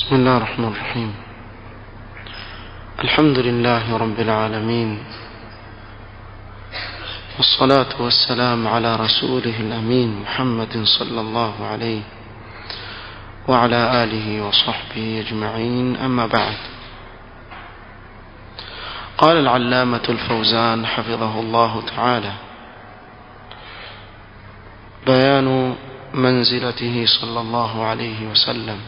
بسم الله الرحمن الرحيم الحمد لله رب العالمين والصلاة والسلام على رسوله الأمين محمد صلى الله عليه وعلى آله وصحبه أجمعين أما بعد قال العلامة الفوزان حفظه الله تعالى بيان منزلته صلى الله عليه وسلم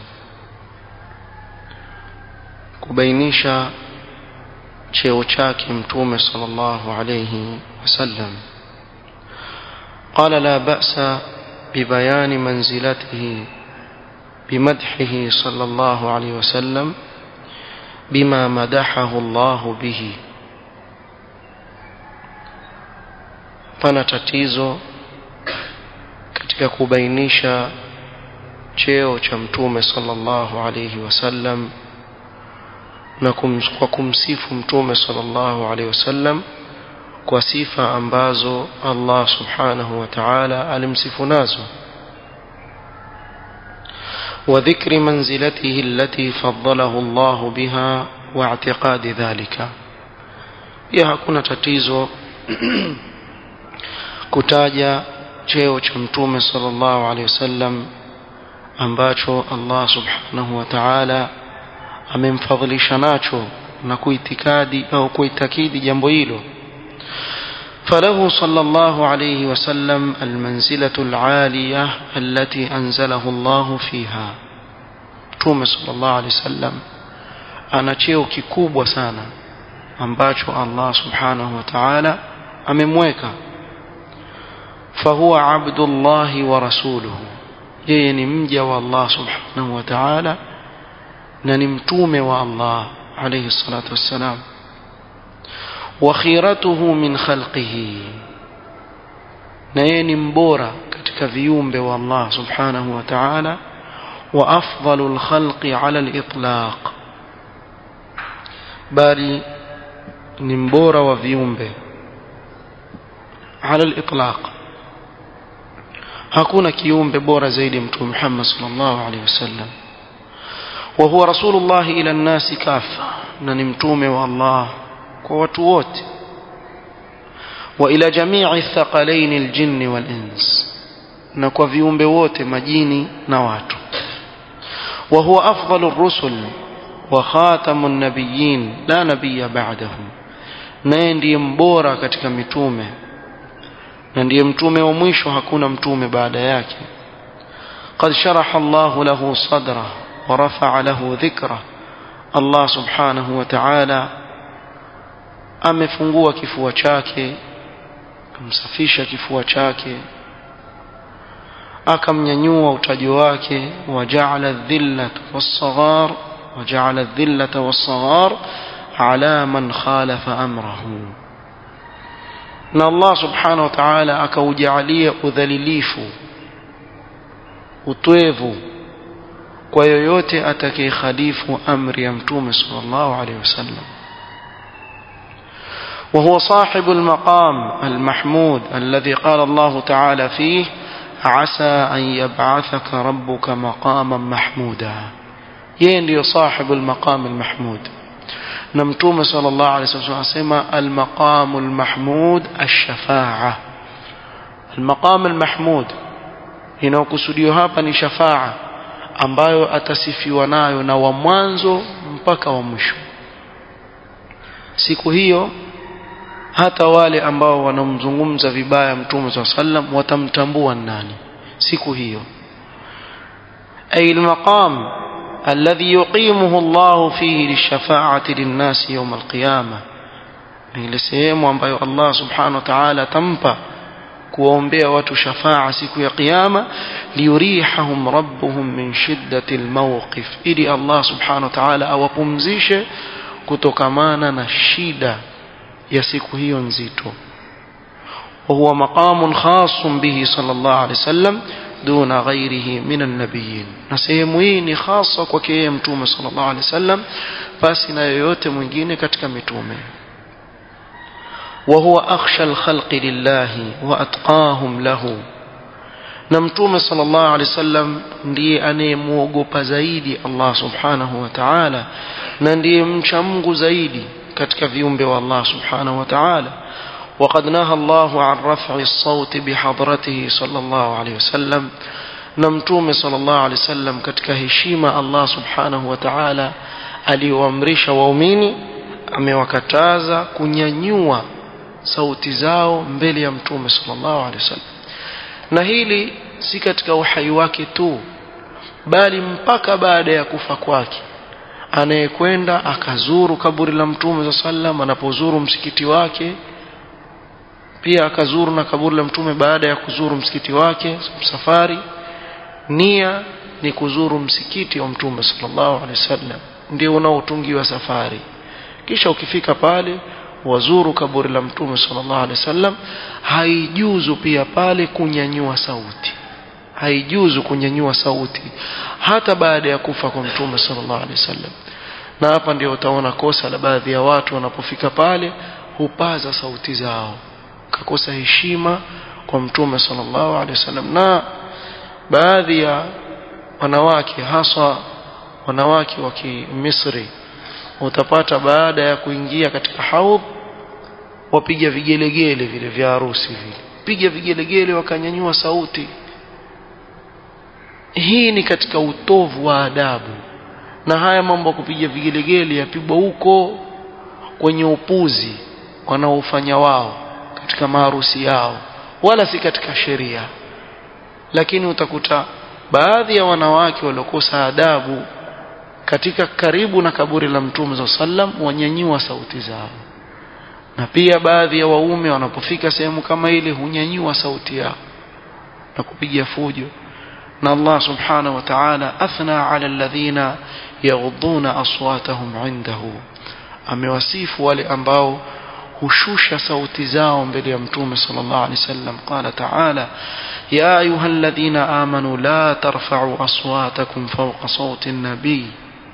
kubainisha cheo chake mtume sallallahu alayhi wasallam قال لا بأس ببيان منزلته بمدحه صلى الله عليه وسلم بما مدحه الله به pana tatizo katika kubainisha cheo cha mtume sallallahu alayhi wasallam na kum, kwa kumsifu mtume sallallahu alaihi wasallam kwa sifa ambazo Allah subhanahu wa ta'ala alimsifu nazo وذكر منزلته التي فضله الله بها واعتقاد ذلك pia hakuna tatizo kutaja cheo cha mtume sallallahu alaihi wasallam ambacho Allah subhanahu wa ta'ala amemfadhilisha nacho na kuitikadi au kuitakidi jambo hilo فله صلى الله عليه وسلم المنزلة العالية التي أنزله الله فيها توم صلى الله عليه وسلم أنا cheo kikubwa sana ambacho Allah subhanahu wa ta'ala amemweka فهو عبد الله ورسوله yeye ni mja wa Allah subhanahu wa ta'ala na ni mtume wa Allah alayhi salatu wassalam wa khiratuhu min khalqihi na yeye ni mbora katika viumbe wa Allah subhanahu wa ta'ala wa afdalul khalqi ala al-itlaq bali ni mbora wa viumbe ala al-itlaq hakuna kiumbe bora zaidi mtume Muhammad sallallahu alayhi wasallam وهو رسول الله إلى الناس كافة ننمتوم والله كواتووت وإلى جميع الثقلين الجن والإنس نكو فيهم بوت مجيني نوات وهو أفضل الرسل وخاتم النبيين لا نبي بعده naye ndiye mbora katika mitume na ndiye mtume wa mwisho hakuna mtume baada yake qad sharaha Allahu lahu sadrahu ورفع له ذكره الله سبحانه وتعالى amefungua kifua chake kumsafisha kifua chake akamnyanyua utaji wake waja'ala dhillata was-saghar waja'ala dhillata was-saghar ala man khalafa amrahu na Allah subhanahu wa ta'ala akaujalia udhalilifu utwevu kwa yoyote atakayekhalifu amri ya mtume sallallahu alaihi wasallam وهو صاحب المقام المحمود الذي قال الله تعالى فيه عسى أن يبعثك ربك مقاما محمودا يندي صاحب المقام المحمود نمتوم صلى الله عليه وسلم اسمى المقام المحمود الشفاعة المقام المحمود هنا كسوديو hapa ni shafa'a ambayo atasifiwa nayo na wa mwanzo mpaka wa mwisho siku hiyo hata wale ambao wanamzungumza vibaya mtume saa sallam watamtambua nani siku hiyo ay almaqam alladhi yuqimuhu Allah fihi lishafa'ati linnasi yawm alqiyama ni ile sehemu ambayo Allah subhanahu wa ta'ala tampa kuwaombea watu shafaa siku ya kiyama liyurihahum rabbuhum min shiddati almawqif ili Allah subhanahu wa ta'ala awapumzishe kutokamana na shida ya siku hiyo nzito وهو مقام خاص به صلى الله عليه وسلم دون غيره من النبيين na sehemu hii ni hasa kwake yeye mtume sallallahu alaihi wasallam basi na yoyote mwingine katika mitume وهو أخشى الخلق لله وأتقاهم له na mtume sallallahu alaihi wasallam ndiye anayemuogopa zaidi Allah subhanahu wa ta'ala na ndiye mcha Mungu zaidi katika viumbe wa Allah subhanahu wa ta'ala وقد نهى الله عن رفع الصوت بحضرته صلى الله عليه وسلم نمتوم صلى الله عليه وسلم katika heshima Allah subhanahu wa ta'ala aliyoamrisha waumini amewakataza kunyanyua sauti zao mbele ya mtume sallallahu alaihi wasallam na hili si katika uhai wake tu bali mpaka baada ya kufa kwake anayekwenda akazuru kaburi la mtume sallam anapozuru msikiti wake pia akazuru na kaburi la mtume baada ya kuzuru msikiti wake safari nia ni kuzuru msikiti wa mtume sallallahu alaihi wasallam ndio unaotungiwa safari kisha ukifika pale wazuru kaburi la mtume sallallahu alaihi wasallam haijuzu pia pale kunyanyua sauti haijuzu kunyanyua sauti hata baada ya kufa kwa mtume sallallahu alaihi wasallam na hapa ndio utaona kosa la baadhi ya watu wanapofika pale hupaza sauti zao kakosa heshima kwa mtume sallallahu alaihi wasallam na baadhi ya wanawake hasa wanawake wa Misri utapata baada ya kuingia katika haudh wapiga vigelegele vile vya harusi vile piga vigelegele wakanyanyua sauti hii ni katika utovu wa adabu na haya mambo ya kupiga vigelegele yapigwa huko kwenye upuzi wanaofanya wao katika maharusi yao wala si katika sheria lakini utakuta baadhi ya wanawake waliokosa adabu katika karibu na kaburi la mtume za sallam wanyanyua sauti zao na pia baadhi ya waume wanapofika sehemu kama ile hunyanyua sauti yao na kupiga fujo na Allah subhanahu wa ta'ala athna ala alladhina yaghudduna aswatahum indahu amewasifu wale ambao hushusha sauti zao mbele ya mtume sallallahu alaihi wasallam qala ta'ala ya ayyuhalladhina amanu la tarfa'u aswatakum fawqa sawti an-nabiy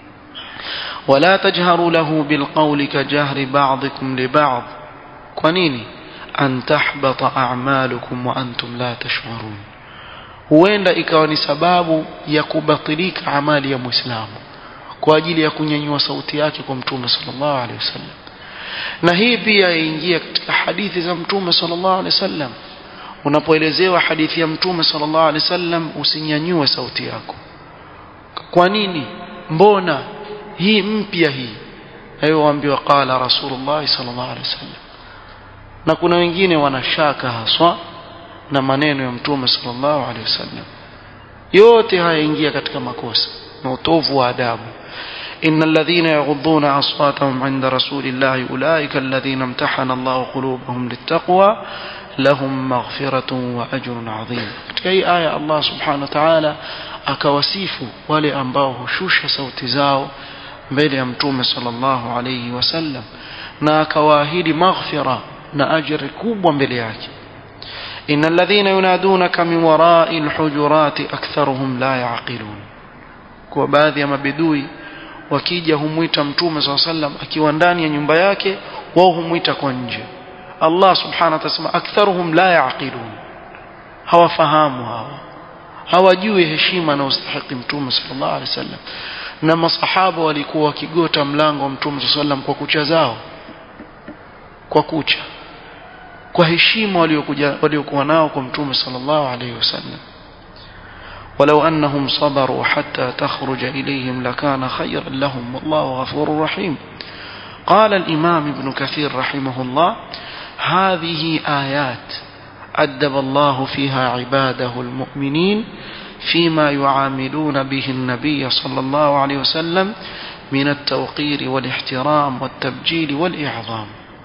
ولا تجهروا له بالقول كجهر بعضكم لبعض كنيني أن تحبط أعمالكم وأنتم لا تشعرون huenda ikawa ni sababu ya kubatilika amali ya muislamu kwa ajili ya kunyanyua sauti yake kwa mtume sallallahu alaihi wasallam na hii pia yaingia katika hadithi za mtume sallallahu alaihi wasallam unapoelezewa hadithi ya mtume sallallahu alaihi wasallam usinyanyue sauti yako kwa nini mbona hii mpya hii hayo waambiwa qala rasulullah sallallahu alaihi wasallam na kuna wengine wanashaka haswa na maneno ya mtume sallallahu alaihi wasallam yote haya ingia katika makosa na utovu wa adabu إن الذين يغضون أصواتهم عند رسول الله أولئك الذين امتحن الله قلوبهم للتقوى لهم مغفرة وأجر عظيم كي آية الله سبحانه وتعالى akawasifu wale ambao hushusha sauti zao mbele ya mtume sallallahu alayhi wasallam na akawaahidi maghfira na ajri kubwa mbele yake innal ladhina yunadunaka min wara'i alhujurati aktharuhum la yaqilun kwa baadhi ya mabedui wakija humwita mtume sallallahu alayhi wasallam akiwa ndani ya nyumba yake wao humwita kwa nje Allah subhanahu wa ta'ala aktharuhum la yaqilun hawafahamu hawa hawajui heshima na ustahiki mtume sallallahu alaihi wasallam na masahaba walikuwa wakigota mlango wa mtume sallallahu kwa kucha zao kwa kucha kwa heshima waliokuja waliokuwa nao kwa mtume sallallahu alaihi wasallam ولو أنهم صبروا حتى تخرج إليهم لكان خيرا لهم والله غفور رحيم قال الإمام ابن كثير رحمه الله هذه آيات أدب الله فيها عباده المؤمنين فيما يعاملون به النبي صلى الله عليه وسلم من التوقير والاحترام والتبجيل والإعظام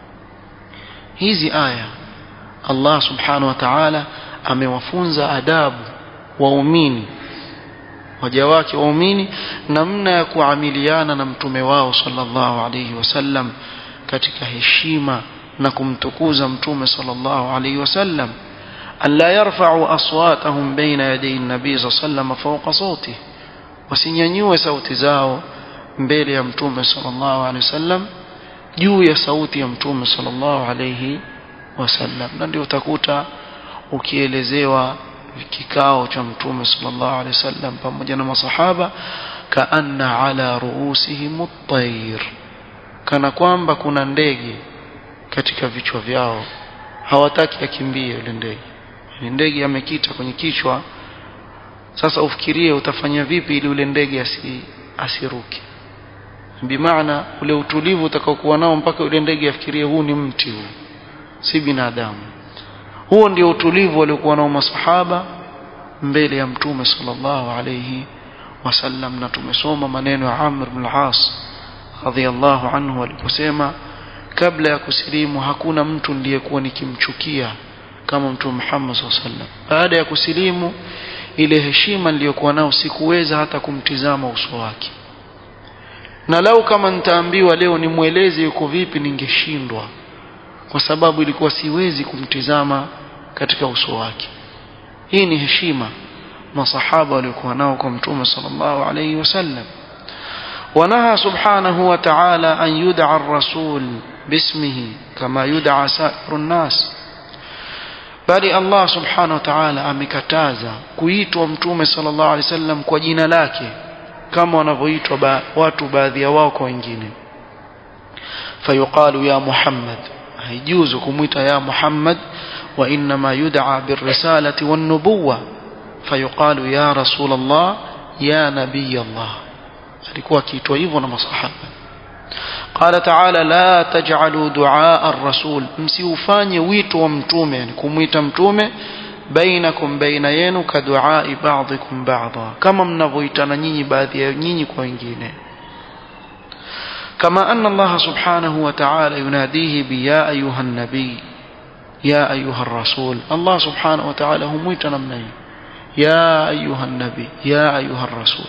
hizi aya Allah subhanahu wa ta'ala amewafunza adabu waumini waja wake waumini namna ya kuamiliana na mtume wao sallallahu alayhi wasallam katika heshima na kumtukuza mtume sallallahu alayhi wasallam alla yarfa'u aswatahum baina yaday an-nabi sallallahu fawqa sawtihi wasinyanyue sauti zao mbele ya mtume sallallahu alayhi wasallam juu ya sauti ya mtume sallallahu alayhi wasallam na ndio utakuta ukielezewa kikao cha mtume sallallahu alaihi wasallam pamoja na masahaba kaanna ala ruusihim at-tayr kana kwamba kuna ndege katika vichwa vyao hawataki akimbie yule ndege ni ndege amekita kwenye kichwa sasa ufikirie utafanya vipi ili ule ndege asi, asiruke bimaana ule utulivu utakaokuwa nao mpaka ule ndege afikirie huu ni mti huu si binadamu huo ndio utulivu waliokuwa nao masahaba mbele ya mtume sallallahu alayhi wasallam na tumesoma maneno ya Amr ibn al-As radhiyallahu anhu aliposema kabla ya kusilimu hakuna mtu ndiyekuwa nikimchukia kama mtume Muhammad sallallahu alayhi wasallam baada ya kusilimu ile heshima niliyokuwa nao sikuweza hata kumtizama uso wake na lau kama nitaambiwa leo nimweleze yuko vipi ningeshindwa kwa sababu ilikuwa siwezi kumtizama katika uso wake hii ni heshima masahaba waliokuwa nao kwa mtume sallallahu alayhi wasallam ونهى سبحانه وتعالى أن يدعى الرسول باسمه كما يدعى سائر الناس bali Allah subhanahu wa ta'ala amekataza kuitwa mtume sallallahu alaihi wasallam kwa jina lake kama wanavyoitwa ba, watu baadhi ya wao kwa wengine fayuqalu ya Muhammad haijuzu kumwita ya Muhammad wa inma yud'a birrisalati wan nubuwa fayuqalu ya rasulullah ya nabiy Allah alikuwa akiitwa hivyo na masahaba قال تعالى لا تجعلوا دعاء الرسول msiufanye wito wa mtume yani kumuita mtume bainakum baina yenu ka duai ba'dikum ba'dha kama mnavyoitana nyinyi baadhi ya nyinyi kwa wengine كما أن الله سبحانه وتعالى يناديه بيا أيها النبي يا أيها الرسول الله سبحانه وتعالى هم يتنمني يا أيها النبي يا أيها الرسول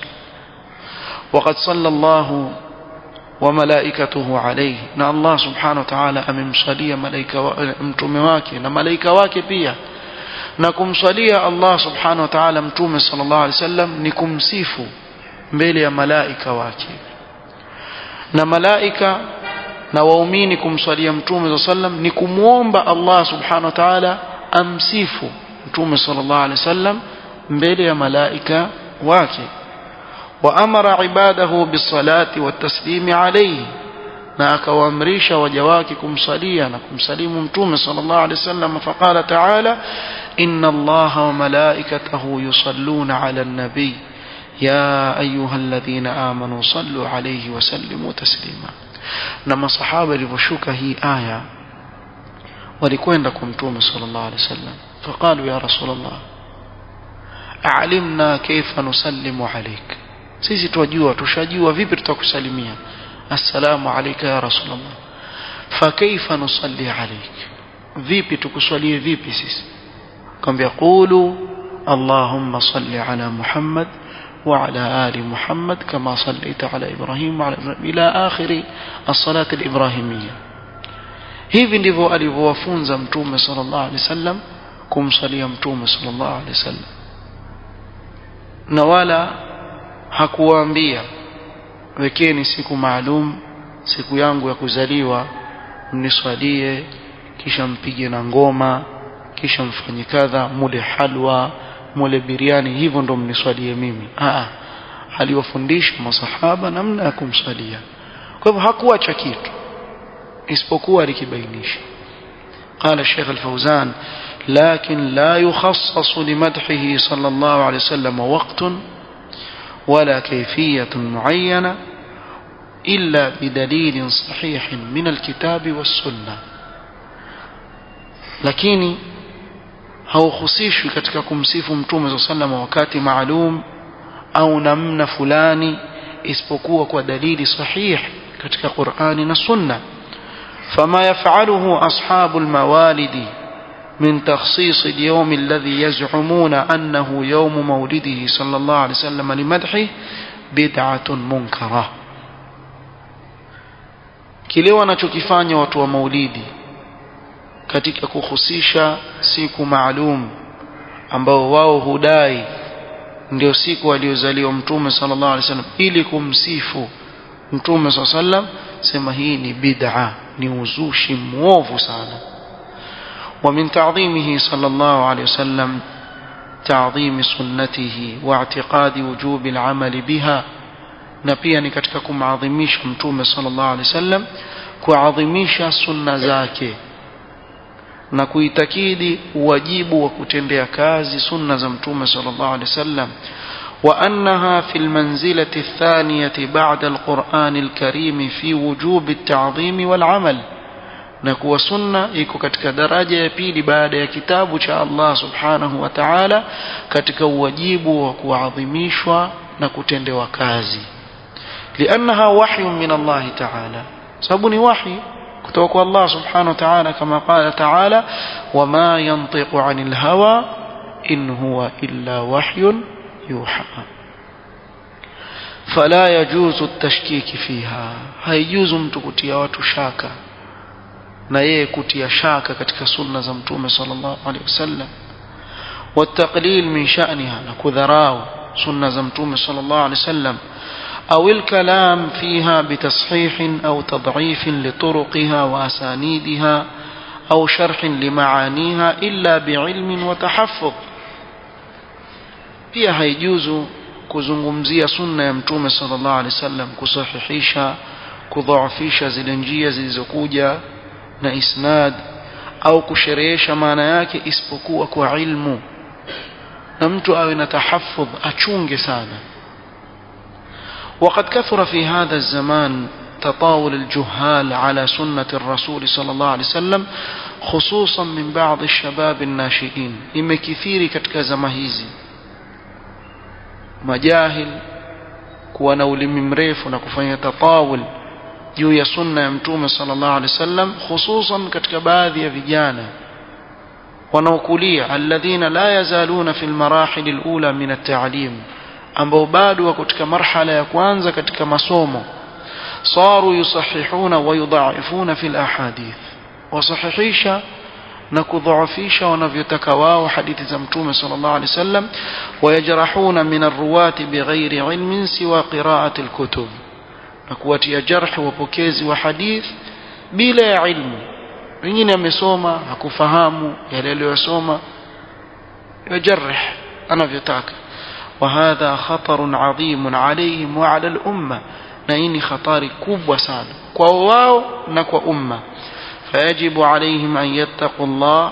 وقد صلى الله وملائكته عليه na Allah subhanahu wa ta'ala amemswalia malaika mtume wake na malaika wake pia na kumswalia Allah subhanahu wa ta'ala mtume sallallahu alaihi wasallam ni kumsifu mbele ya malaika wake na malaika na waumini kumswalia mtume sallam ni kumwomba Allah subhanahu wa ta'ala amsifu mtume sallallahu alaihi wasallam mbele ya malaika wake وأمر عباده بالصلاة والتسليم عليه na akawaamrisha waja wake kumsalia na kumsalimu mtume sallallahu alaihi wasallam faqala ta'ala inna allaha wa malaikatahu yusalluna 'ala an-nabi ya ayyuhalladhina amanu sallu 'alayhi wa sallimu taslima na masahaba ilivyoshuka hii aya walikwenda kwa mtume sallallahu alaihi wasallam faqalu ya rasulullah a'limna kayfa nusallimu 'alayka sisi twajua tushajua vipi tutakusalimia assalamu alayka ya rasulullah fa kaifa nusalli alayk vipi tukuswalie vipi sisi kwambia qulu allahumma salli ala muhammad وعلى آل محمد كما صليت على إبراهيم وعلى إبراهيم إلى آخر الصلاة الإبراهيمية hivi ndivyo alivyowafunza mtume sallallahu alaihi wasallam kumsalia mtume sallallahu alaihi wasallam na wala hakuwaambia wekeni siku maalum siku yangu ya kuzaliwa mniswalie kisha mpige na ngoma kisha mfanye kadha mule halwa mule biriani hivyo ndo mniswalie mimi Aa, aliwafundisha masahaba namna ya kumswalia kwa hivyo hakuacha kitu isipokuwa alikibainisha قال الشيخ الفوزان لكن لا يخصص لمدحه صلى الله عليه وسلم وقت ولا كيفية معينة إلا بدليل صحيح من الكتاب والسنة lakini hauhusishwi katika kumsifu mtume saa sallam wakati maalum au namna fulani isipokuwa kwa dalili sahih katika qurani na sunna fama yafaluhu ashabu lmawalidi من تخصيص اليوم الذي يزعمون أنه يوم مولده صلى الله عليه وسلم لمدحه بدعة منكرة kile wanachokifanya watu wa maulidi katika kuhusisha siku maalum ambao wao hudai ndio siku aliyozaliwa mtume sallallahu alaihi wasallam ili kumsifu mtume sallallahu alaihi wasallam sema hii ni bid'a ni uzushi mwovu sana ومن تعظيمه صلى الله عليه وسلم تعظيم سنته واعتقاد وجوب العمل بها na pia ni katika kumadhimisha mtume sallallahu alaihi wasallam kuadhimisha sunna zake na kuitakidi wajibu wa kutendea kazi sunna za mtume sallallahu alaihi wasallam وأنها في المنزلة الثانية بعد القرآن الكريم في وجوب التعظيم والعمل نكو سنة إيكو كتك درجة يبيل بعد كتاب شاء الله سبحانه وتعالى كتك وجيب وكو عظميشوا نكو تند وكازي لأنها وحي من الله تعالى سبني وحي كتوك الله سبحانه وتعالى كما قال تعالى وما ينطق عن الهوى إن هو إلا وحي يوحى فلا يجوز التشكيك فيها haijuzu mtu kutia watu shaka na yeye kutia shaka katika sunna za mtume sallallahu alaihi wasallam والتقليل من شأنها نكذراو سنة زمتوم صلى الله عليه وسلم أو الكلام فيها بتصحيح أو تضعيف لطرقها وأسانيدها أو شرح لمعانيها إلا بعلم وتحفظ pia haijuzu kuzungumzia sunna ya mtume sallallahu alaihi wasallam kusahihisha kudhaafisha zile njia zilizokuja na isnad au kusherehesha maana yake isipokuwa kwa ilmu na mtu awe na tahaffudh achunge sana وقد كثر في هذا الزمان تطاول الجهال على سنة الرسول صلى الله عليه وسلم خصوصا من بعض الشباب الناشئين إما كثير كتك زمهيزي majahil kuwa na ulimi mrefu na kufanya tatawul juu ya sunna ya mtume sallallahu alaihi wasallam hususan katika baadhi ya vijana wanaokulia alladhina la yazaluna fi almarahil alula min at-ta'lim ambao bado wako katika marhala ya kwanza katika masomo saru yusahihuna wa yudha'ifuna fi alahadith wasahihisha na kudhaafisha wanavyotaka wao hadithi za mtume sallallahu alaihi wasallam wayajrahuna min arruwati bighairi ilmin siwa qiraati alkutub na kuwatia jarh wapokezi wa hadith bila ya ilmu wengine amesoma hakufahamu yale aliyosoma yajarih anavyotaka وهذا خطر عظيم عليهم وعلى الأمة نيني خطار كوب سان كواو نكو أمة فيجب عليهم أن يتقوا الله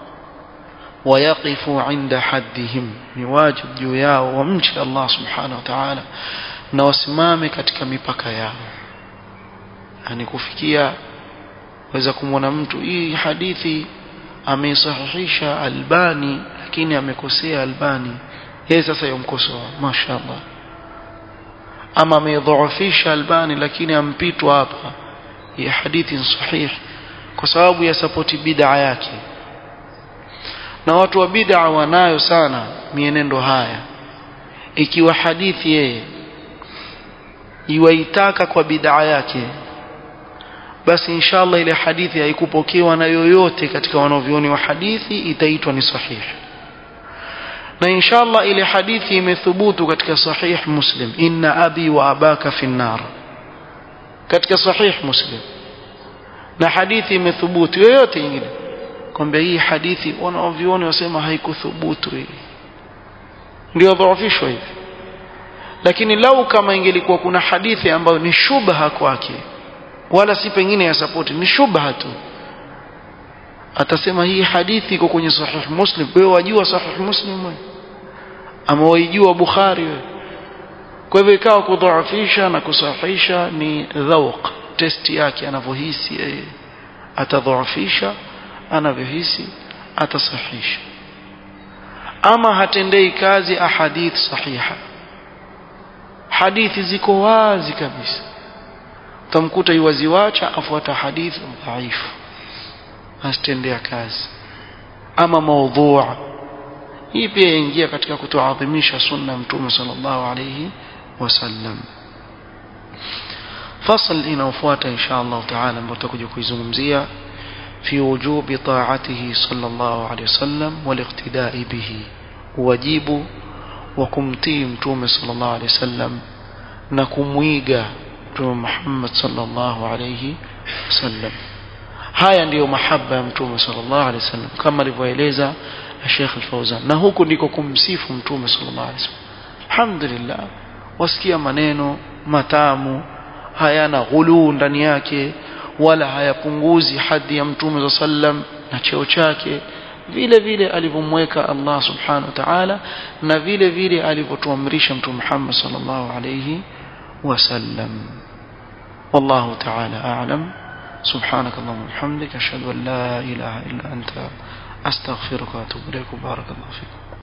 ويقفوا عند حدهم نواجب جوياو ومشي الله سبحانه وتعالى na wasimame katika mipaka yao yani kufikia waweza kumwona mtu hii hadithi ameisahihisha albani lakini amekosea albani yeye sasa yomkosoa mashaallah ama ameidhoofisha albani lakini ampitwa hapa hii hadithi sahihi kwa sababu ya sapoti bid'a yake na watu wa bid'a wanayo sana mienendo haya ikiwa hadithi yeye iwaitaka kwa bid'a yake basi inshallah ile hadithi haikupokewa na yoyote katika wanavyoni wa hadithi itaitwa ni sahihi na inshallah ile hadithi imethubutu katika sahih muslim inna abi wa abaka fi nar katika sahih muslim na hadithi imethubutu yoyote nyingine kwamba hii hadithi wanaovioni wasema haikuthubutu hii ndio dhaifishwa hivi lakini lau kama ingelikuwa kuna hadithi ambayo ni shubha kwake wala si pengine ya sapoti ni shubha tu atasema hii hadithi iko kwenye sahih muslim wewe wajua sahih muslim wewe ama waijua bukhari wewe kwa hivyo ikawa kudhaifisha na kusahihisha ni dhauq testi yake anavyohisi yeye atadhaifisha anavyohisi atasahihisha ama hatendei kazi ahadith sahiha hadithi ziko wazi kabisa utamkuta iwaziwacha afuata hadithi dhaifu asitendea kazi ama maudhua hii pia ingia katika kutoadhimisha sunna mtume sallallahu alayhi wasallam fasl inaofuata insha Allah taala ambayo tutakuja kuizungumzia في وجوب طاعته صلى الله عليه وسلم والاقتداء به واجب وكمتي متوم صلى الله عليه وسلم نكمويغا متوم محمد صلى الله عليه وسلم haya ndiyo mahaba ya mtume sallallahu alaihi wasallam kama alivyoeleza Sheikh Al-Fauzan na huku ndiko kumsifu mtume sallallahu alaihi wasallam alhamdulillah wasikia maneno matamu hayana ghuluu ndani yake wala hayapunguzi hadhi ya mtume sallam na cheo chake vile vile alivyomweka Allah subhanahu wa ta'ala na vile vile alivyotuamrisha mtume Muhammad sallallahu alayhi wasallam والله تعالى أعلم سبحانك اللهم وبحمدك أشهد أن لا إله إلا أنت أستغفرك وأتوب إليك بارك الله فيكم